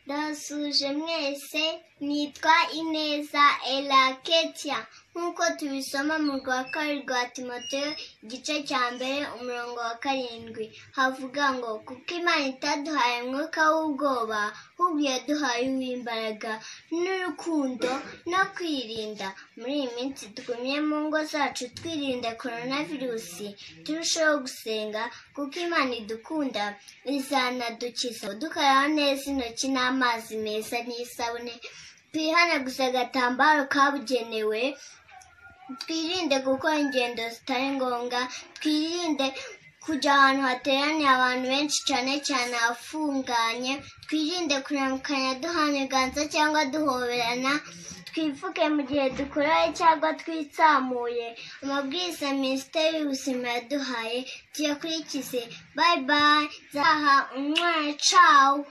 Ndabasuje mwese nitwa Ineza Elaketia nk'uko tubisoma mu rwa kabiri rwa Timoteyo igice cya mbere umurongo wa karindwi havuga ngo kuko Imana itaduhaye umwuka w'ubwoba ahubwo yaduhaye uw'imbaraga n'urukundo no kwirinda muri iyi minsi tugumye mu ngo zacu twirinda korona virusi turusheho gusenga kuko Imana idukunda izanadukiza dukaraba neza intoki n'amazi meza n'isabune twihanaguze agatambaro kabugenewe twirinde gukora ingendo zitari ngombwa twirinde kujya ahantu hateraniye abantu benshi cyane cyane ahafunganye twirinde kuramukanya duhana ibiganza cyangwa duhoberana twipfuke mu gihe dukoraye cyangwa twitsamuye amabwiriza minisiteri y'ubuzima yaduhaye tuyakurikize bayi bayi zaha umwana cawu